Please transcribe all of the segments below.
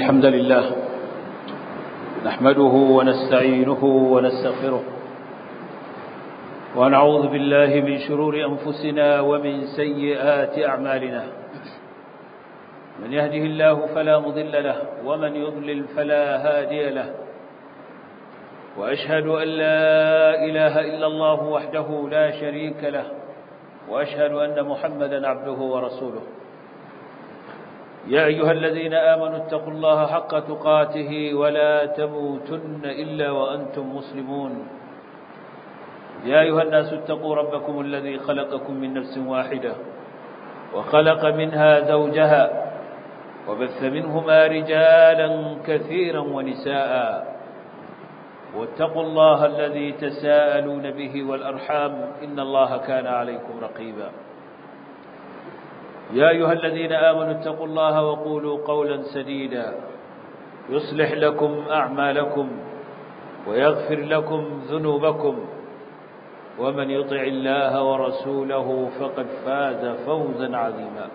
الحمد لله نحمده ونستعينه ونستغفره ونعوذ بالله من شرور أنفسنا ومن سيئات أعمالنا من يهده الله فلا مضل له ومن يضلل فلا هادي له وأشهد أن لا إله إلا الله وحده لا شريك له وأشهد أن محمدا عبده ورسوله يا أيها الذين آمنوا اتقوا الله حق تقاته ولا تموتن إلا وأنتم مسلمون يا أيها الناس اتقوا ربكم الذي خلقكم من نفس واحدة وخلق منها زوجها وبث منهما رجالا كثيرا ونساء واتقوا الله الذي تساءلون به والأرحام إن الله كان عليكم رقيبا يا أيها الذين آمنوا اتقوا الله وقولوا قولا سديدا يصلح لكم أعمالكم ويغفر لكم ذنوبكم ومن يطع الله ورسوله فقد فاز فوزا عظيما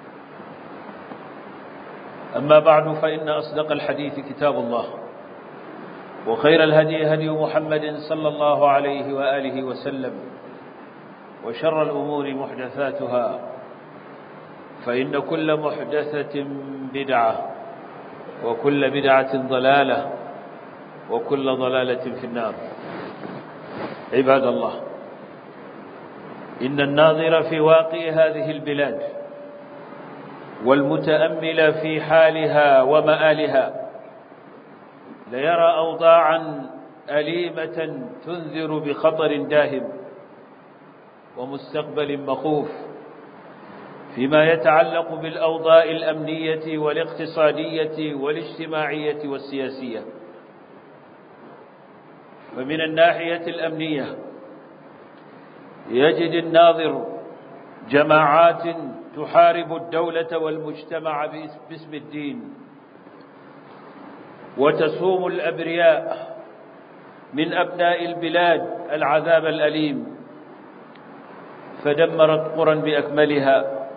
أما بعد فإن أصدق الحديث كتاب الله وخير الهدي هدي محمد صلى الله عليه وآله وسلم وشر الأمور محدثاتها فإن كل محدثة بدعة وكل بدعة ضلالة وكل ضلالة في النار عباد الله إن الناظر في واقع هذه البلاد والمتأمل في حالها ومآلها ليرى أوضاعا أليمة تنذر بخطر داهم ومستقبل مخوف فيما يتعلق بالأوضاع الأمنية والاقتصادية والاجتماعية والسياسية فمن الناحية الأمنية يجد الناظر جماعات تحارب الدولة والمجتمع باسم الدين وتسوم الأبرياء من أبناء البلاد العذاب الأليم فدمرت قرى بأكملها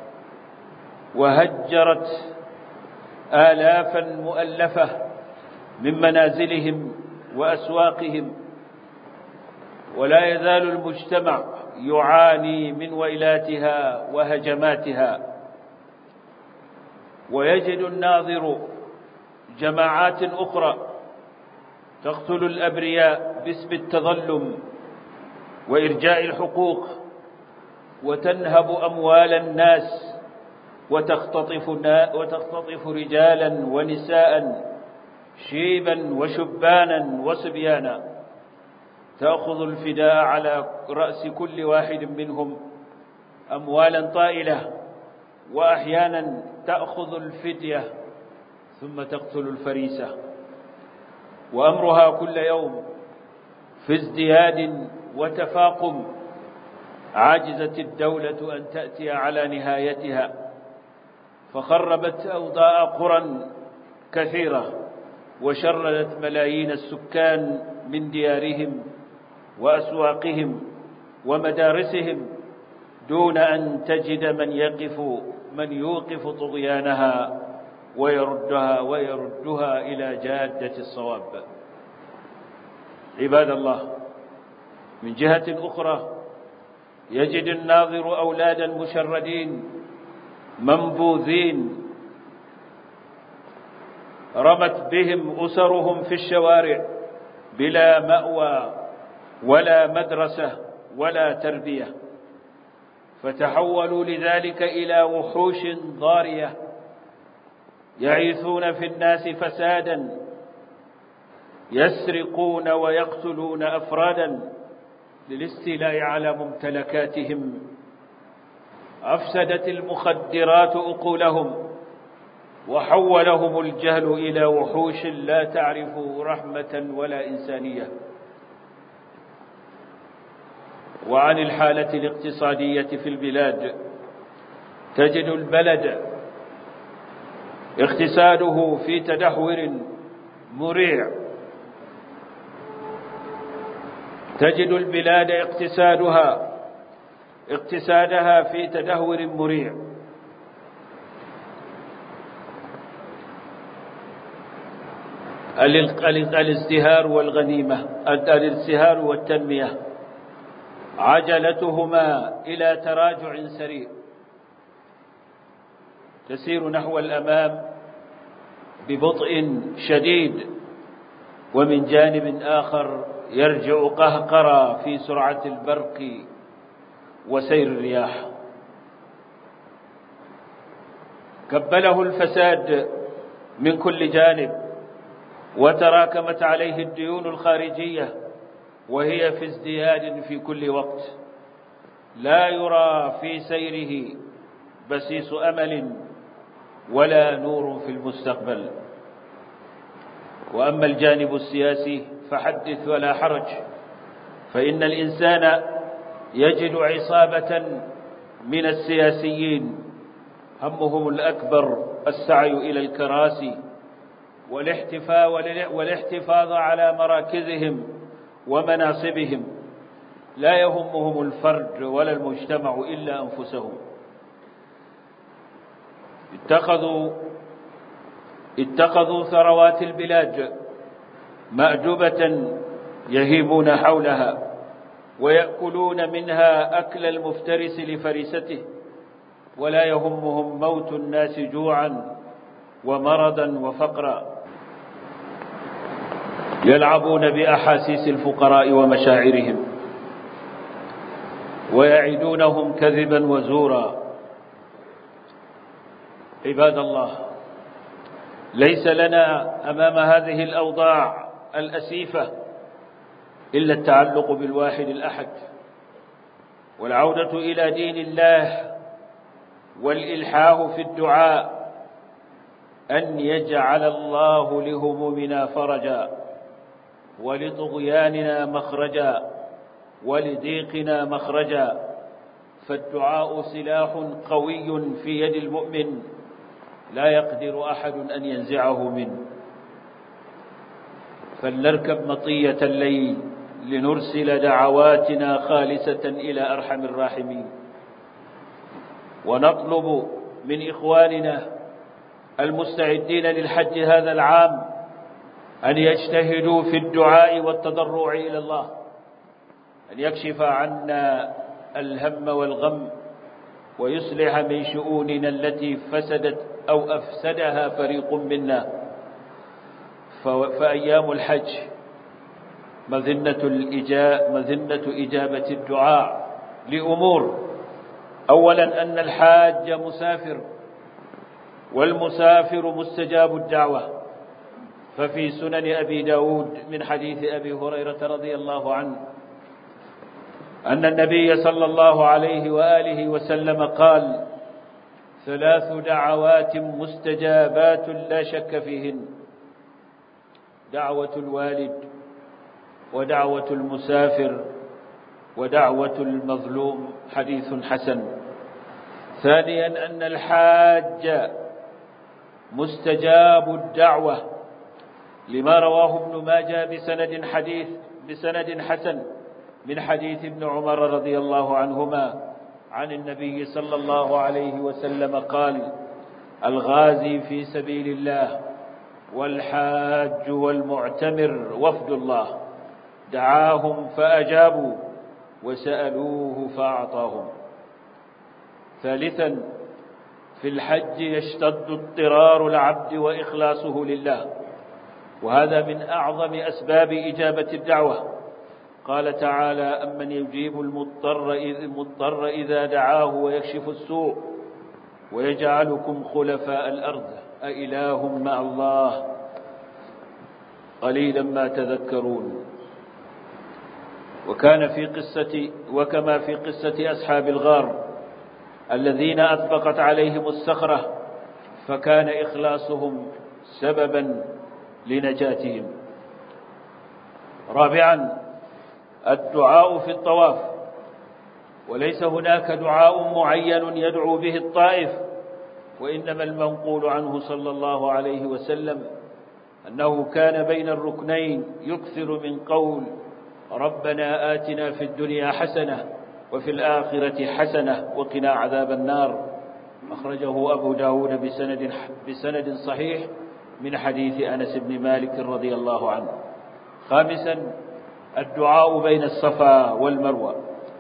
وهجرت آلافا مؤلفة من منازلهم وأسواقهم ولا يزال المجتمع يعاني من ويلاتها وهجماتها ويجد الناظر جماعات أخرى تقتل الأبرياء باسم التظلم وإرجاء الحقوق وتنهب أموال الناس وتختطف, وتختطف رجالا ونساء شيبا وشبانا وصبيانا تأخذ الفداء على رأس كل واحد منهم أموالا طائلة وأحيانا تأخذ الفدية ثم تقتل الفريسة وأمرها كل يوم في ازدياد وتفاقم عاجزت الدولة أن تأتي على نهايتها فخربت أوضاء قرى كثيرة وشردت ملايين السكان من ديارهم وأسواقهم ومدارسهم دون أن تجد من يقف من يوقف طغيانها ويردها ويردها إلى جادة الصواب عباد الله من جهة أخرى يجد الناظر أولادا مشردين منبوذين رمت بهم أسرهم في الشوارع بلا مأوى ولا مدرسة ولا تربية فتحولوا لذلك إلى وحوش ضارية يعيثون في الناس فسادا يسرقون ويقتلون أفرادا للاستيلاء على ممتلكاتهم أفسدت المخدرات أقولهم وحولهم الجهل إلى وحوش لا تعرف رحمة ولا إنسانية وعن الحالة الاقتصادية في البلاد تجد البلد اقتصاده في تدهور مريع تجد البلاد اقتصادها اقتصادها في تدهور مريع الازدهار والغنيمة الازدهار والتنمية عجلتهما إلى تراجع سريع تسير نحو الأمام ببطء شديد ومن جانب آخر يرجع قهقرا في سرعة البرق وسير الرياح كبله الفساد من كل جانب وتراكمت عليه الديون الخارجية وهي في ازدياد في كل وقت لا يرى في سيره بسيس أمل ولا نور في المستقبل وأما الجانب السياسي فحدث ولا حرج فإن الإنسان يجد عصابة من السياسيين همهم الأكبر السعي إلى الكراسي والاحتفاء والاحتفاظ على مراكزهم ومناصبهم لا يهمهم الفرد ولا المجتمع إلا أنفسهم اتخذوا اتخذوا ثروات البلاد مأجبة يهيبون حولها ويأكلون منها أكل المفترس لفريسته ولا يهمهم موت الناس جوعا ومرضا وفقرا يلعبون بأحاسيس الفقراء ومشاعرهم ويعدونهم كذبا وزورا عباد الله ليس لنا أمام هذه الأوضاع الأسيفة إلا التعلق بالواحد الأحد والعودة إلى دين الله والإلحاه في الدعاء أن يجعل الله لهمومنا فرجا ولطغياننا مخرجا ولضيقنا مخرجا فالدعاء سلاح قوي في يد المؤمن لا يقدر أحد أن ينزعه منه فلنركب مطية الليل لنرسل دعواتنا خالصة إلى أرحم الراحمين ونطلب من إخواننا المستعدين للحج هذا العام أن يجتهدوا في الدعاء والتضرع إلى الله أن يكشف عنا الهم والغم ويصلح من شؤوننا التي فسدت أو أفسدها فريق منا فأيام الحج مذنة, الإجا... مذنة إجابة الدعاء لأمور أولا أن الحاج مسافر والمسافر مستجاب الدعوة ففي سنن أبي داود من حديث أبي هريرة رضي الله عنه أن النبي صلى الله عليه وآله وسلم قال ثلاث دعوات مستجابات لا شك فيهن دعوة الوالد ودعوة المسافر ودعوة المظلوم حديث حسن ثانيا أن الحاج مستجاب الدعوة لما رواه ابن ماجه بسند حديث بسند حسن من حديث ابن عمر رضي الله عنهما عن النبي صلى الله عليه وسلم قال الغازي في سبيل الله والحاج والمعتمر وفد الله دعاهم فأجابوا وسألوه فأعطاهم ثالثا في الحج يشتد اضطرار العبد وإخلاصه لله وهذا من أعظم أسباب إجابة الدعوة قال تعالى أمن يجيب المضطر المضطر إذا دعاه ويكشف السوء ويجعلكم خلفاء الأرض أإله مع الله قليلا ما تذكرون وكان في قصة وكما في قصة أصحاب الغار الذين أطبقت عليهم الصخرة فكان إخلاصهم سببا لنجاتهم رابعا الدعاء في الطواف وليس هناك دعاء معين يدعو به الطائف وإنما المنقول عنه صلى الله عليه وسلم أنه كان بين الركنين يكثر من قول ربنا آتنا في الدنيا حسنة وفي الآخرة حسنة وقنا عذاب النار أخرجه أبو داود بسند, بسند صحيح من حديث أنس بن مالك رضي الله عنه خامسا الدعاء بين الصفا والمروة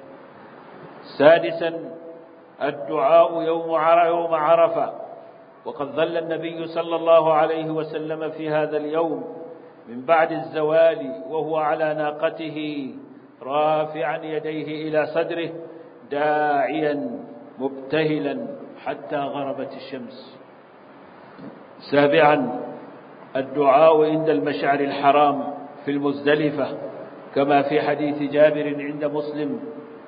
سادسا الدعاء يوم يوم عرفة وقد ظل النبي صلى الله عليه وسلم في هذا اليوم من بعد الزوال وهو على ناقته رافعا يديه إلى صدره داعيا مبتهلا حتى غربت الشمس سابعا الدعاء عند المشعر الحرام في المزدلفة كما في حديث جابر عند مسلم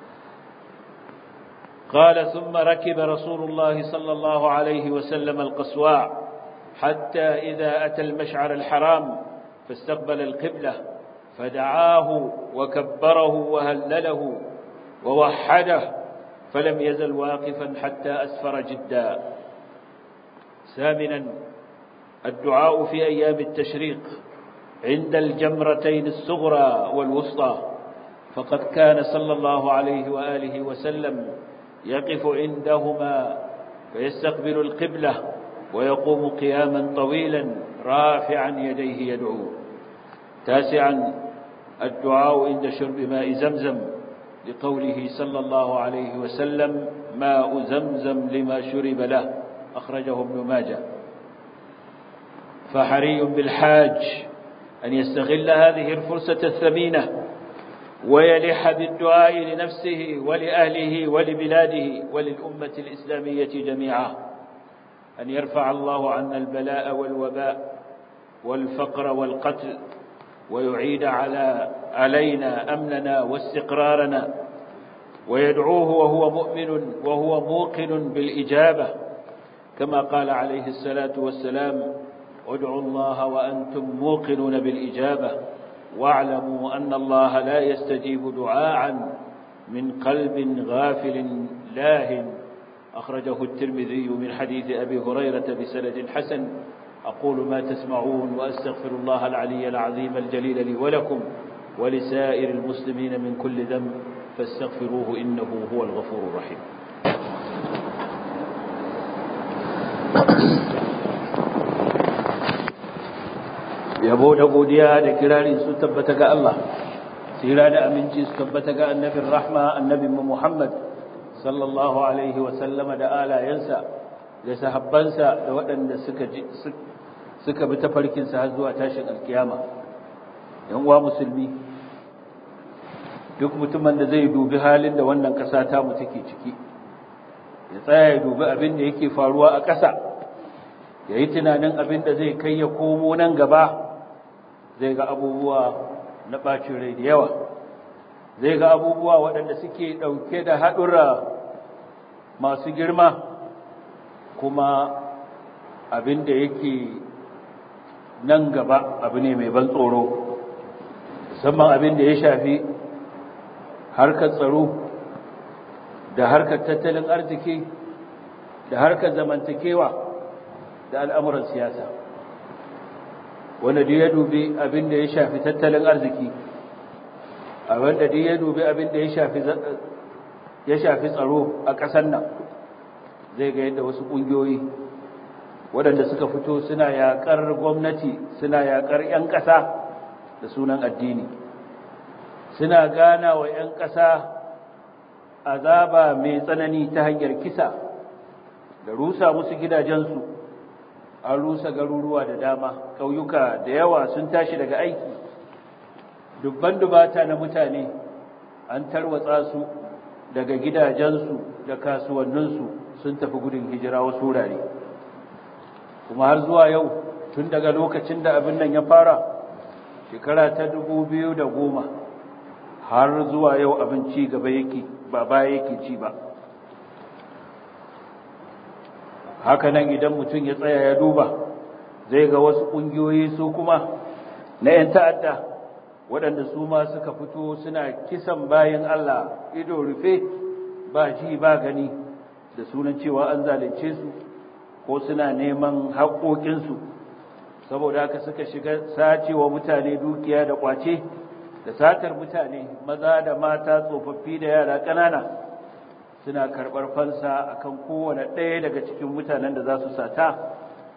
قال ثم ركب رسول الله صلى الله عليه وسلم القصواع حتى إذا أتى المشعر الحرام فاستقبل القبلة فدعاه وكبره وهلله ووحده فلم يزل واقفا حتى أسفر جدا ثامنا الدعاء في أيام التشريق عند الجمرتين الصغرى والوسطى فقد كان صلى الله عليه وآله وسلم يقف عندهما فيستقبل القبلة ويقوم قياما طويلا رافعا يديه يدعو تاسعا الدعاء عند شرب ماء زمزم لقوله صلى الله عليه وسلم ماء زمزم لما شرب له أخرجه ابن ماجه فحري بالحاج أن يستغل هذه الفرصة الثمينة ويلح بالدعاء لنفسه ولأهله ولبلاده وللأمة الإسلامية جميعا أن يرفع الله عنا البلاء والوباء والفقر والقتل ويعيد على علينا أمننا واستقرارنا ويدعوه وهو مؤمن وهو موقن بالإجابة كما قال عليه الصلاة والسلام ادعوا الله وأنتم موقنون بالإجابة واعلموا أن الله لا يستجيب دعاء من قلب غافل لاه أخرجه الترمذي من حديث أبي هريرة بسند حسن أقول ما تسمعون وأستغفر الله العلي العظيم الجليل لي ولكم ولسائر المسلمين من كل ذنب فاستغفروه إنه هو الغفور الرحيم yabo da godiya da kirari su tabbata ga Allah tsira da aminci su tabbata ga annabin rahma annabin Muhammad sallallahu alaihi wa sallama da alayensa da sahabbansa da waɗanda suka suka bi tafarkinsa har zuwa tashin alkiyama yan uwa musulmi duk mutumin da zai dubi halin da wannan ƙasa ta mu take ciki ya tsaya ya dubi abin da yake faruwa a ƙasa ya yi tunanin abin da zai kai ya komo nan gaba zai ga abubuwa na ɓacin rai da yawa zai ga abubuwa waɗanda suke ɗauke da haɗura masu girma kuma abin da yake nan gaba abu ne mai ban tsoro musamman abin da ya shafi harkar tsaro da harkar tattalin arziki da harkar zamantakewa da al'amuran siyasa wanda duk ya dubi abin da ya shafi tattalin arziki a wanda duk ya dubi abin da ya shafi tsaro a ƙasar nan zai ga yadda wasu ƙungiyoyi waɗanda suka fito suna yaƙar gwamnati suna yaƙar 'yan ƙasa da sunan addini suna gana wa 'yan ƙasa azaba mai tsanani ta hanyar kisa da rusa musu gidajensu an rusa garuruwa da dama ƙauyuka da yawa sun tashi daga aiki dubban dubata na mutane an tarwatsa su daga gidajensu da kasuwanninsu sun tafi gudun hijira wasu wurare kuma har zuwa yau tun daga lokacin da abin nan ya fara shekara ta dubu biyu da goma har zuwa yau abin ci gaba yake ba baya yake ci ba hakanan idan mutum ya tsaya ya duba zai ga wasu ƙungiyoyi su kuma na 'yan ta'adda waɗanda su ma suka fito suna kisan bayan Allah ido rufe ba ji ba gani da sunan cewa an zalunce su ko suna neman haƙoƙinsu saboda haka suka shiga sacewa mutane dukiya da ƙwace da satar mutane maza da mata tsofaffi da yara ƙanana suna karɓar fansa akan kowane ɗaya daga cikin mutanen da za su sata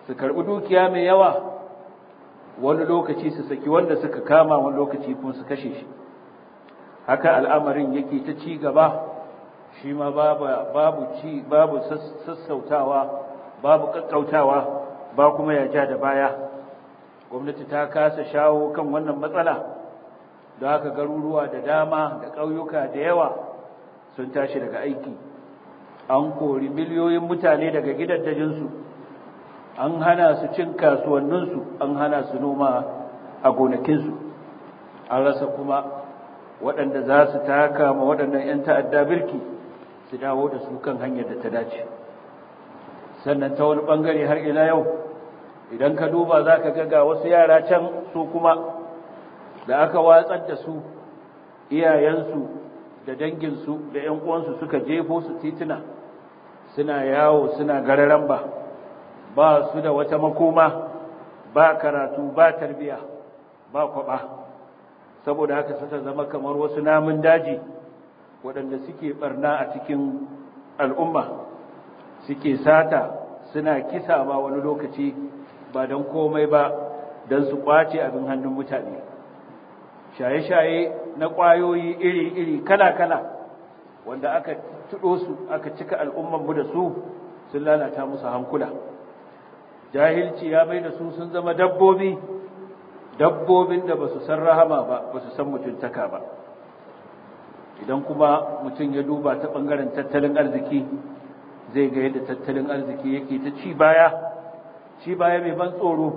su karbi dukiya mai yawa wani lokaci su saki wanda suka kama wani lokaci kuma su kashe shi haka al'amarin yake ta ci gaba shi ma babu ci babu sassautawa babu kakkautawa ba kuma ya ja da baya gwamnati ta kasa shawo kan wannan matsala da haka garuruwa da dama da ƙauyuka da yawa sun tashi daga aiki an kori miliyoyin mutane daga gidaddajinsu an hana su cin kasuwanninsu an hana su noma a gonakinsu an rasa kuma waɗanda za su taka ma waɗannan 'yan ta'adda birki su dawo da su kan hanyar da ta dace sannan ta wani ɓangare har ila yau idan ka duba za ka ga wasu yara can su kuma da aka watsar da su iyayensu da danginsu da 'yan uwansu suka jefo su tituna suna yawo suna gararan ba ba su da wata makoma ba karatu ba tarbiya ba kwaba saboda haka suka zama kamar wasu namun daji waɗanda suke barna a cikin al'umma suke sata suna kisa ba wani lokaci ba don komai ba don su kwace abin hannun mutane shaye-shaye na ƙwayoyi iri-iri kala-kala wanda aka tuɗo su aka cika al'ummanmu da su sun lalata musu hankula jahilci ya mai da su sun zama dabbobi dabbobin da ba su san rahama ba ba su san mutuntaka ba idan kuma mutum ya duba ta ɓangaren tattalin arziki zai ga yadda tattalin arziki yake ta ci baya ci baya mai ban tsoro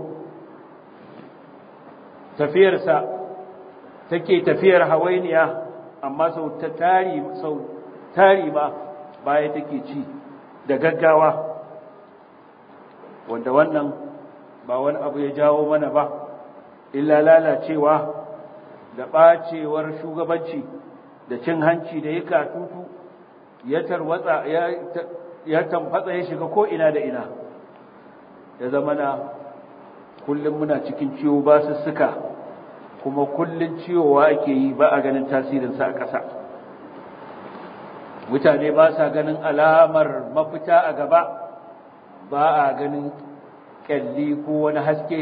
tafiyarsa take tafiyar hawainiya amma sau ta tari sau tari ma baya take ci da gaggawa wanda wannan ba wani abu ya jawo mana ba illa lalacewa da ɓacewar shugabanci da cin hanci da ya katutu ya tarwatsa ya tamfatsa ya shiga ko ina da ina ya zama na kullum muna cikin ciwo ba su suka kuma kullum ciwowa ake yi ba a ganin tasirinsa a ƙasa mutane ba sa ganin alamar mafita a gaba ba a ganin ƙyalli ko wani haske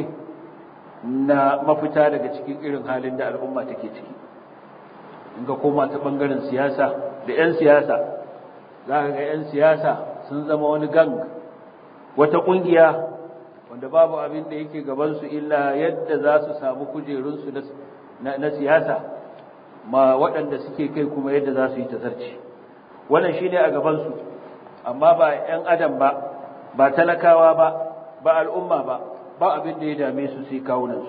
na mafita daga cikin irin halin da al'umma take ciki in ga koma ta ɓangaren siyasa da 'yan siyasa za ka ga 'yan siyasa sun zama wani gang wata ƙungiya wanda babu abin da yake gabansu illa yadda za su samu kujerunsu na siyasa ma waɗanda suke kai kuma yadda za su yi tazarci wannan shi ne a gabansu amma ba 'yan adam ba ba talakawa ba ba al'umma ba ba abin da ya dame su sai kawunansu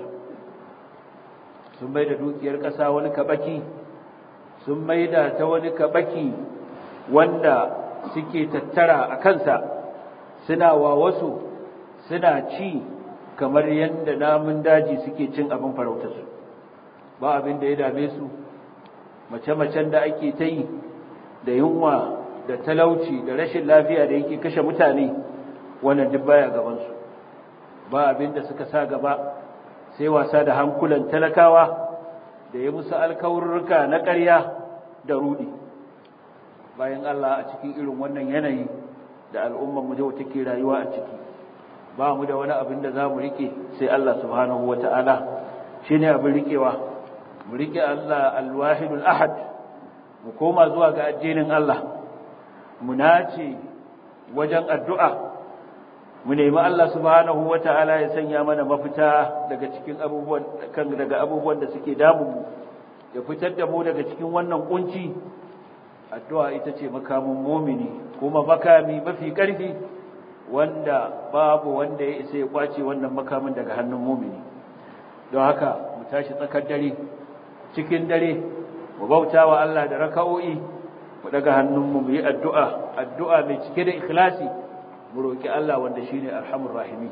sun mai da dukiyar ƙasa wani kaɓaki sun mai da ta wani kaɓaki wanda suke tattara a kansa suna wa wasu suna ci kamar yadda namun daji suke cin abin farautarsu ba abin da ya dame su mace-macen da ake ta yi da yunwa da talauci da rashin lafiya da yake kashe mutane wannan duk baya gabansu ba abin da suka sa gaba sai wasa da hankulan talakawa da ya musu alkawurruka na ƙarya da rudi bayan Allah a cikin irin wannan yanayi da al'ummar mu da take rayuwa a ciki ba mu da wani abin da za mu rike sai Allah subhanahu wa ta'ala shi ne abin rikewa mu rike Allah alwahidul ahad mu koma zuwa ga addinin Allah mu nace wajen addu'a mu nemi Allah subhanahu wa ta'ala ya sanya mana mafita daga cikin abubuwan kan daga abubuwan da suke damun mu ya fitar da mu daga cikin wannan kunci addu'a ita ce makamin mumini kuma makami mafi ƙarfi wanda babu wanda ya isa ya kwace wannan makamin daga hannun mumini don haka mu tashi tsakar dare cikin dare mu bauta wa Allah da raka'o'i mu daga hannunmu mu yi addu'a addu'a mai cike da ikhlasi mu roki Allah wanda shine arhamur rahimi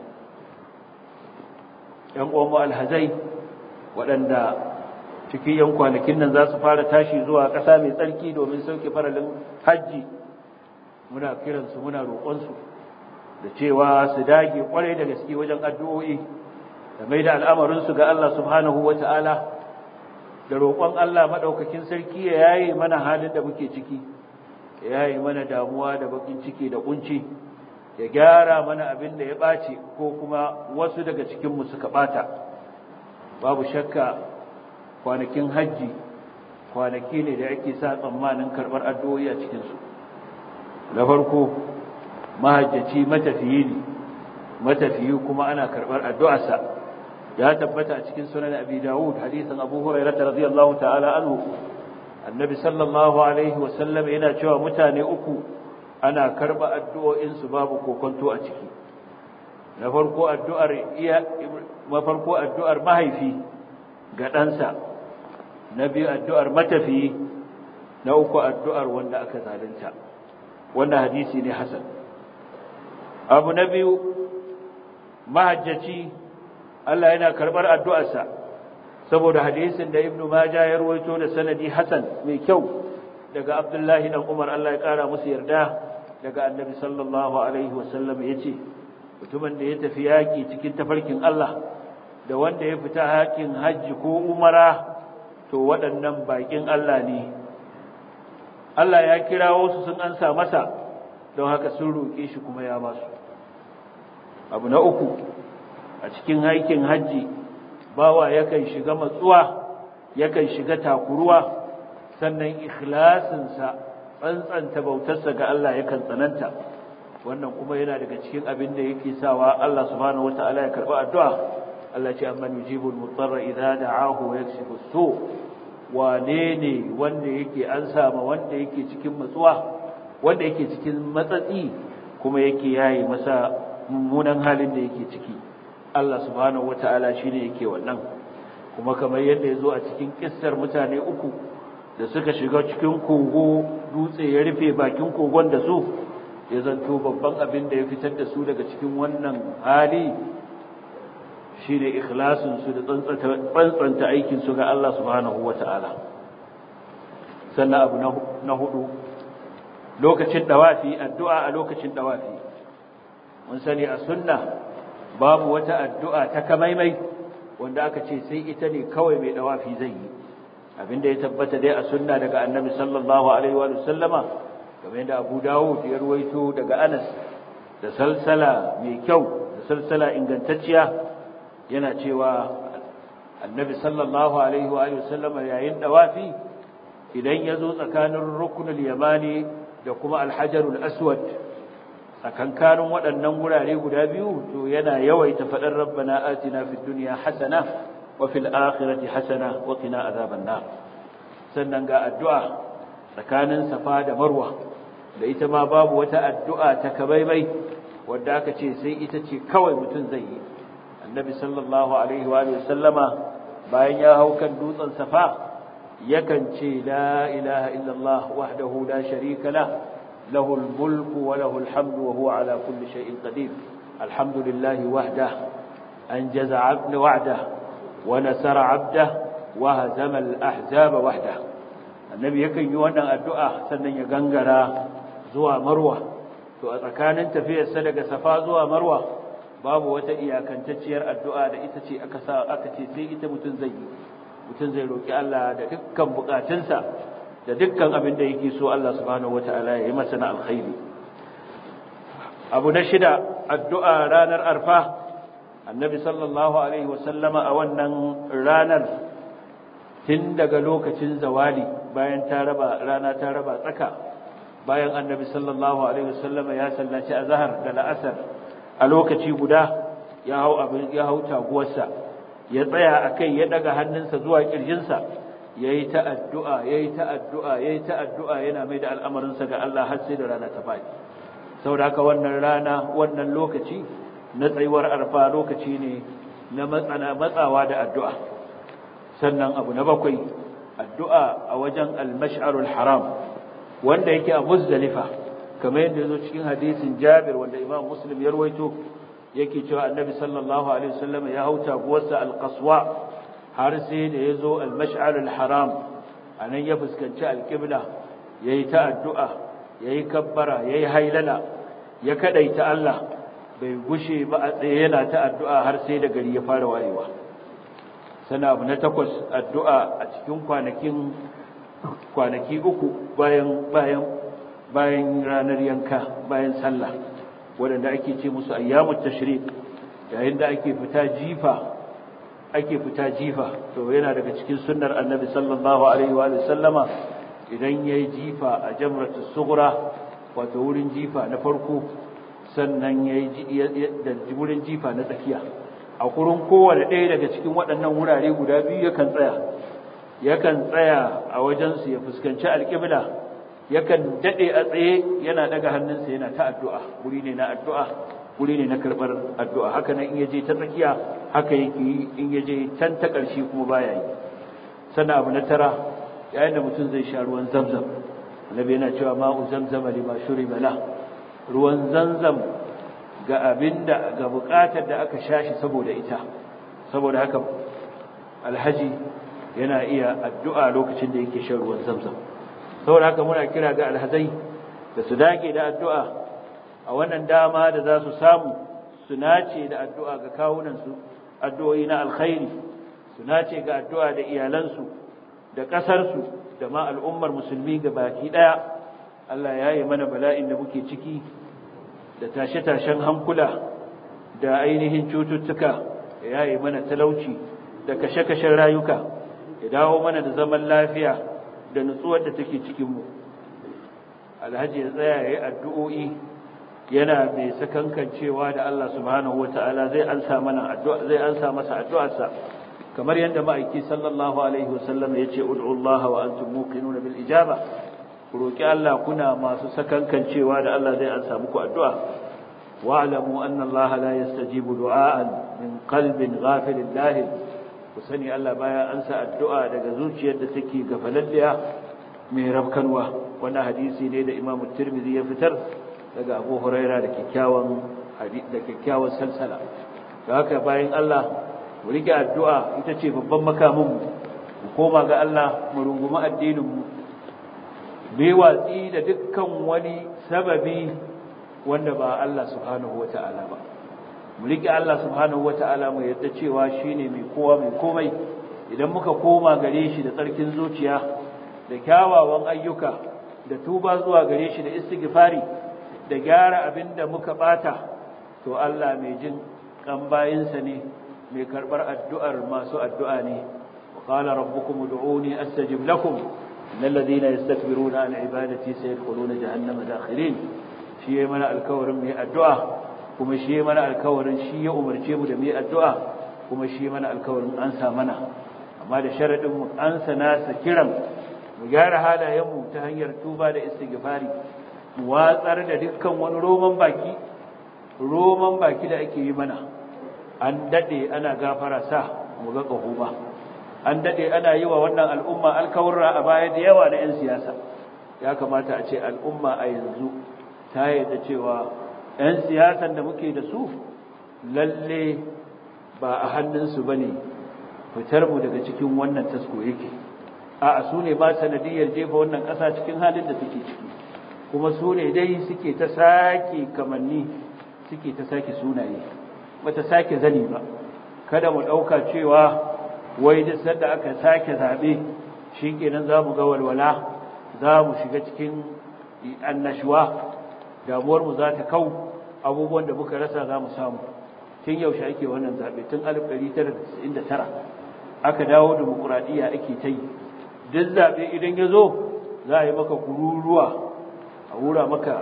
yan uwanmu alhazai waɗanda cikin yan kwanakin nan za su fara tashi zuwa ƙasa mai tsarki domin sauke faralin hajji muna kiransu muna roƙonsu da cewa su dage kwarai da gaske wajen addu'o'i da mai da al'amarinsu ga Allah subhanahu wa ta'ala da roƙon Allah maɗaukakin sarki ya yaye mana halin da muke ciki ya yaye mana damuwa da bakin ciki da ƙunci ya gyara mana abin da ya ɓaci ko kuma wasu daga cikinmu suka ɓata babu shakka kwanakin hajji kwanaki ne da ake sa tsammanin karɓar addu'o'i a cikinsu na farko mahajjaci matafiyi ne matafiyi kuma ana karɓar addu'arsa ya tabbata a cikin sunan abi dawud hadisin abu hurairah radiyallahu ta'ala anhu annabi sallallahu alaihi wasallam yana cewa mutane uku ana karba addu'o'insu babu kokonto a ciki na farko addu'ar iya mafarko addu'ar mahaifi ga ɗansa na biyu addu'ar matafiyi na uku addu'ar wanda aka zalunta wannan hadisi ne hasan abu na biyu mahajjaci Allah yana karbar addu'arsa saboda hadisin da ibnu majah ya rawaito da sanadi hasan mai kyau daga abdullahi dan umar Allah ya kara musu yarda daga annabi sallallahu alaihi wasallam yace mutumin da ya tafi yaki cikin tafarkin Allah da wanda ya fita hakin hajji ko umara to waɗannan bakin Allah ne Allah ya kirawo su sun ansa masa don haka sun roƙe shi kuma ya ba su abu na uku a cikin haikin hajji bawa yakan shiga matsuwa yakan shiga takuruwa sannan ikhlasinsa tsantsanta bautarsa ga Allah yakan tsananta wannan kuma yana daga cikin abin da yake sawa Allah subhanahu wataala ya karba addu'a Allah ce amma yujibul mutarra idza da'ahu wa yakshifu su wane ne wanda yake an sama wanda yake cikin matsuwa wanda yake cikin matsatsi kuma yake yayi masa mummunan halin da yake ciki Allah subhanahu wata'ala shine yake wannan kuma kamar yadda yazo a cikin kissar mutane uku da suka shiga cikin kogo dutse ya rufe bakin kogon da su ya zanto babban abin da ya fitar da su daga cikin wannan hali shine ikhlasin su da tsantsanta aikin su ga Allah subhanahu wata'ala sannan abu na hudu lokacin dawafi addu'a a lokacin dawafi mun sani a sunna babu wata addu'a ta kamaimai wanda aka ce sai ita ne kawai mai dawafi zai yi abinda ya tabbata dai a sunna daga annabi sallallahu alaihi wa sallama kamar yadda Abu Dawud ya ruwaito daga Anas da salsala mai kyau da salsala ingantacciya yana cewa annabi sallallahu alaihi wa sallama yayin dawafi idan ya zo tsakanin rukunul yamani da kuma alhajarul aswad tsakankanin waɗannan gurare guda biyu to yana yawaita faɗar rabbana atina fid dunya hasana wa fil akhirati hasana wa qina azaban nar sannan ga addu'a tsakanin safa da marwa da ita ma babu wata addu'a ta kabaibai wadda aka ce sai ita ce kawai mutum zai yi annabi sallallahu alaihi wa sallama bayan ya hau kan dutsen safa yakan ce la ilaha illallah wahdahu la sharika lah له الملك وله الحمد وهو على كل شيء قدير الحمد لله وحده أنجز عبد وعده ونسر عبده وهزم الأحزاب وحده النبي يكن يوانا الدعاء سنن يغنغرا زوا مروة to a tsakanin tafiyar sa daga safa zuwa marwa babu wata iyakantacciyar addu'a da ita ce aka sa aka ce sai ita mutun zai yi mutun zai roki Allah da dukkan bukatunsa da dukkan abin da yake so Allah subhanahu wataala ya yi masa na alkhairi abu na shida addu'a ranar arfa annabi sallallahu alaihi wasallama a wannan ranar tun daga lokacin zawali bayan ta raba rana ta raba tsaka bayan annabi sallallahu alaihi wasallama ya sallaci azhar da la'asar a lokaci guda ya hau abin ya hau taguwarsa ya tsaya akai ya daga hannunsa zuwa kirjinsa yayi ta addu'a yayi ta addu'a yayi ta addu'a yana mai da al'amarinsa ga Allah har sai da rana ta fadi saboda haka wannan rana wannan lokaci na tsayuwar arfa lokaci ne na matsana matsawa da addu'a sannan abu na bakwai addu'a a wajen al-mash'arul haram wanda yake a muzdalifa kamar yadda yazo cikin hadisin Jabir wanda Imam Muslim ya rawaito yake cewa Annabi sallallahu alaihi wasallam ya hauta guwarsa al-qaswa har sai da yazo al-mash'arul haram anan ya fuskanci al-qibla yayi ta addu'a yayi kabbara yayi hailala ya kadaita Allah bai gushe ba a tsaye yana ta addu'a har sai da gari ya fara wayewa sana abu na takwas addu'a a cikin kwanakin kwanaki uku bayan bayan bayan ranar yanka bayan sallah waɗanda ake ce musu ayyamut tashrik yayin da ake fita jifa ake fita jifa to yana daga cikin sunnar annabi sallallahu alaihi wa sallama idan yayi jifa a jamratus sughra wato wurin jifa na farko sannan yayi da wurin jifa na tsakiya a kurin kowane ɗaya daga cikin waɗannan wurare guda biyu yakan tsaya yakan tsaya a wajensu ya fuskanci alƙibla yakan daɗe a tsaye yana ɗaga hannunsa yana ta addu'a wuri ne na addu'a wuri ne na karɓar addu'a haka nan in yaje ta tsakiya haka yake yi in yaje can ta ƙarshe kuma baya yi sannan abu na tara yayin da mutum zai sha ruwan zamzam annabi yana cewa ma'u zamzama lima shuriba la ruwan zamzam ga abinda ga buƙatar da aka sha shi saboda ita saboda haka alhaji yana iya addu'a lokacin da yake shan ruwan zamzam saboda haka muna kira ga alhazai da su dage da addu'a a wannan dama da za su samu su nace da addu'a ga kawunansu addu'o'i na alkhairi su nace ga addu'a da iyalansu da ƙasarsu da ma al'ummar musulmi ga baki ɗaya Allah ya yi mana bala'in da muke ciki da tashe-tashen hankula da ainihin cututtuka ya yi mana talauci da kashe-kashen rayuka ya dawo mana da zaman lafiya da nutsuwar da take cikinmu alhaji ya tsaya ya yi addu'o'i yana mai sakankancewa da Allah subhanahu wata'ala zai ansa mana addu'a zai ansa masa addu'arsa kamar yadda ma'aiki sallallahu alaihi wasallam ya ce ud'u Allah wa antum muqinuna bil ijaba ku roki Allah kuna masu sakankancewa da Allah zai ansa muku addu'a wa'lamu anna Allah la yastajibu du'aan min qalbin ghafilin lahil ku sani Allah baya ansa addu'a daga zuciyar da take gafalalliya mai rabkanwa wannan hadisi ne da Imam Tirmidhi ya fitar daga Abu Huraira da kikkiawan da kikkiawan salsala da haka bayan Allah mu rike addu'a ita ce babban makamin mu mu koma ga Allah mu rungumi addinin mu bai watsi da dukkan wani sababi wanda ba Allah subhanahu wata'ala ba mu rike Allah subhanahu wata'ala mu yadda cewa shine mai kowa mai komai idan muka koma gare shi da tsarkin zuciya da kyawawan ayyuka da tuba zuwa gare shi da istighfari da gyara abinda muka bata to Allah mai jin kan bayinsa ne mai karbar addu'ar masu addu'a ne wa qala rabbukum ud'uni astajib lakum innal ladina yastakbiruna an ibadati sayadkhuluna jahannama dakhirin shi yayi mana alkawarin mai addu'a kuma shi yayi mana alkawarin shi ya umarce mu da mai addu'a kuma shi mana alkawarin ansa mana amma da sharadin mu ansa nasa kiran mu gyara halayenmu ta hanyar tuba da istighfari mu watsar da dukkan wani roman baki roman baki da ake yi mana an dade ana gafara sa mu ga kaho ba an dade ana yi wa wannan al'umma alkawarra a baya da yawa na 'yan siyasa ya kamata a ce al'umma a yanzu ta yadda cewa 'yan siyasan da muke da su lalle ba a hannunsu ba ne fitar mu daga cikin wannan tasko yake a su ne ba sanadiyar jefa wannan ƙasa cikin halin da take ciki kuma su ne dai suke ta sake kamanni suke ta sake sunaye bata sake zani ba kada mu ɗauka cewa wai duk sanda aka sake zaɓe shi kenan za mu ga walwala za mu shiga cikin annashuwa damuwarmu za ta kau abubuwan da muka rasa za mu samu tun yaushe ake wannan zaɓe tun 1999 aka dawo demokuraɗiyya ake ta yi duk zaɓe idan ya zo za a yi maka kururuwa a wura maka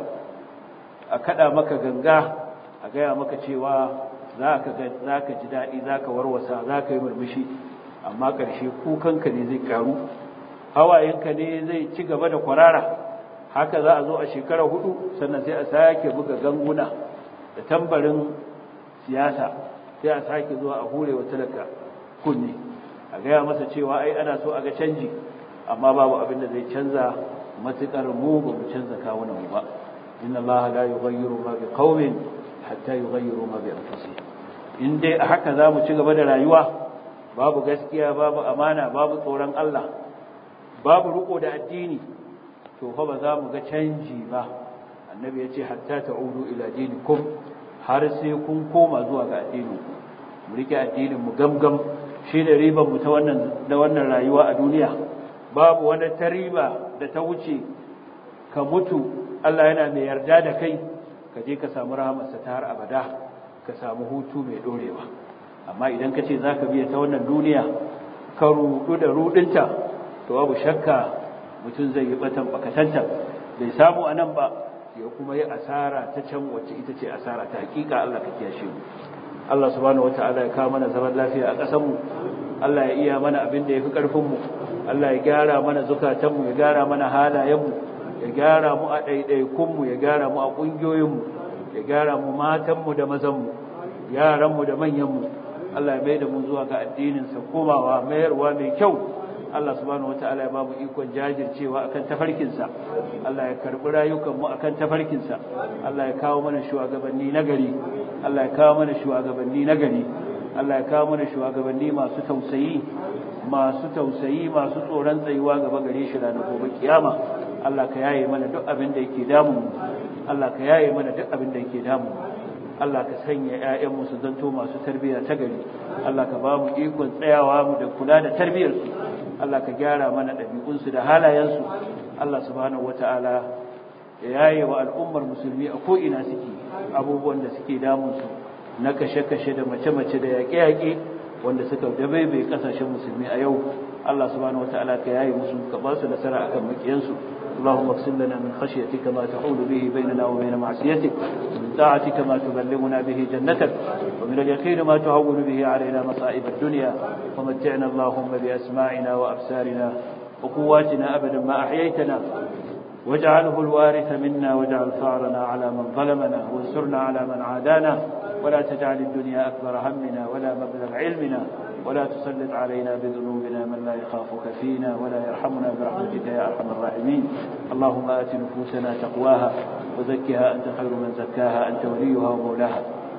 a kaɗa maka ganga a gaya maka cewa za ka ji daɗi za ka warwasa za ka yi murmushi amma ƙarshe kukanka ne zai ƙaru hawayenka ne zai ci gaba da kwarara haka za a zo a shekara hudu sannan sai a sake buga ganguna da tambarin siyasa sai a sake zuwa a hure wa talaka kunne a gaya masa cewa ai ana so a ga canji amma babu abin da zai canza matukar mu ba mu canza kawunan mu ba inna allaha la yughayyiru ma bi qaumin hatta yughayyiru ma bi anfusihim in dai a haka za mu ci gaba da rayuwa babu gaskiya babu amana babu tsoron Allah babu riko da addini to fa ba za mu ga canji ba annabi ya ce hatta ta'udu ila dinikum har sai kun koma zuwa ga addinin mu rike addinin mu gamgam shi da riban mu ta wannan da wannan rayuwa a duniya babu wani tariba da ta wuce ka mutu Allah yana mai yarda da kai ka je ka samu rahamarsa ta har abada ka samu hutu mai dorewa amma idan ka ce za ka biya ta wannan duniya ka rudu da rudinta to babu shakka mutum zai yi batan bakatanta bai samu a nan ba ya kuma yi asara ta can wacce ita ce asara ta hakika Allah ka kiyashe mu Allah subhanahu wataala ya kawo mana zaman lafiya a ƙasar mu Allah ya iya mana abin da yafi karfin mu Allah ya gyara mana zukatan mu ya gyara mana halayen mu ya gyara mu a ɗaiɗaikun mu ya gyara mu a ƙungiyoyin mu ya gyara mu matan mu da mazan mu yaran mu da manyan mu Allah ya mai da mu zuwa ga addinin sa komawa mayarwa mai kyau Allah subhanahu wataala ya ba mu ikon jajircewa akan tafarkinsa Allah ya karbi rayukan mu akan tafarkinsa Allah ya kawo mana shugabanni nagari Allah ya kawo mana shugabanni nagari Allah ya kawo mana shugabanni masu tausayi masu tausayi masu tsoron tsayuwa gaba gare shi ranar gobe kiyama Allah ka yaye mana duk abin da yake damu Allah ka yaye mana duk abin da yake damu Allah ka sanya ƴaƴanmu su zanto masu tarbiyya ta gari Allah ka ba mu ikon tsayawa mu da kula da tarbiyyarsu Allah ka gyara mana ɗabi'unsu da halayensu Allah subhanahu wata'ala ya yaye wa al'ummar musulmi a ko'ina suke abubuwan da suke damunsu na kashe-kashe da mace-mace da yaƙe-yaƙe wanda suka dabaibai ƙasashen musulmi a yau Allah subhanahu wata'ala ka yaye musu ka ba su nasara akan makiyansu اللهم اقسم لنا من خشيتك ما تحول به بيننا وبين معصيتك ومن طاعتك ما تبلغنا به جنتك ومن اليقين ما تهون به علينا مصائب الدنيا ومتعنا اللهم بأسماعنا وأبصارنا وقواتنا أبدا ما أحييتنا واجعله الوارث منا واجعل ثارنا على من ظلمنا وانصرنا على من عادانا ولا تجعل الدنيا أكبر همنا ولا مبلغ علمنا ولا تسلط علينا بذنوبنا من لا يخافك فينا ولا يرحمنا برحمتك يا أرحم الراحمين اللهم آت نفوسنا تقواها وزكها أنت خير من زكاها أنت وليها ومولاها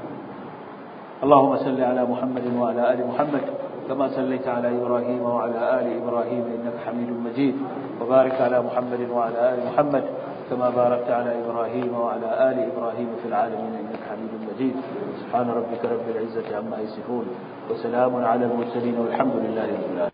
اللهم صل على محمد وعلى آل محمد كما صليت على إبراهيم وعلى آل إبراهيم إنك حميد مجيد وبارك على محمد وعلى آل محمد كما باركت على إبراهيم وعلى آل إبراهيم في العالمين إنك حميد مجيد سبحان ربك رب العزة عما يصفون وسلام على المرسلين والحمد لله رب العالمين